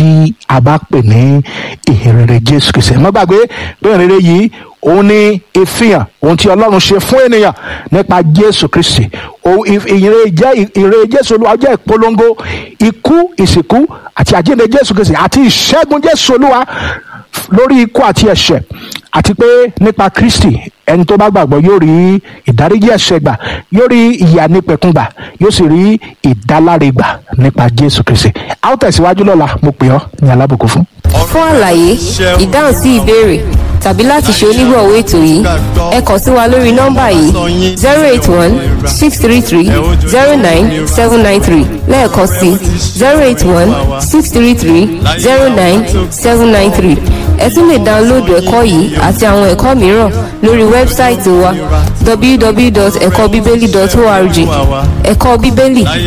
tí a bá pè ní ìhìnrere jésù kristi ẹ má gbàgbé pé ìhìnrere yìí òun ni ìfihàn ohun tí ọlọ́run ṣe fún ènìyàn nípa jésù kristi ìhìnrere jẹ́ ìhìnrere jésù olúwa jẹ́ ìpolongo ikú ìsìnkú àti àjíǹde jésù kristi àti ìṣẹ́gun jésù olúwa lórí ikú àti ẹ̀ṣẹ̀ àti pé nípa kristi ẹni tó bá gbàgbọ́ yóò rí ìdáríjì ẹ̀ṣẹ̀ gbà yóò rí ìyà nípẹ̀kun gbà yóò sì rí ìdáláre gbà nípa jésù kristi a ó tẹ̀síwájú lọ́la mo pè ọ́ ní alábòkú fún. fún àlàyé ìdáhùn sí ìbéèrè tàbí láti ṣe onígbọ̀wọ́ ètò yìí ẹ kàn sí wa lórí nọ́mbà yìí zero eight one six three three zero nine seven nine three lẹ́ẹ̀kan sí zero eight one six three three zero nine seven nine three ẹ tún lè dáńlódù ẹ̀kọ́ yìí àti àwọn ẹ̀kọ́ mìíràn lórí wẹ́bsáìtì wa www.ẹ̀kọ́bíbélì.org ẹ̀kọ́ bíbélì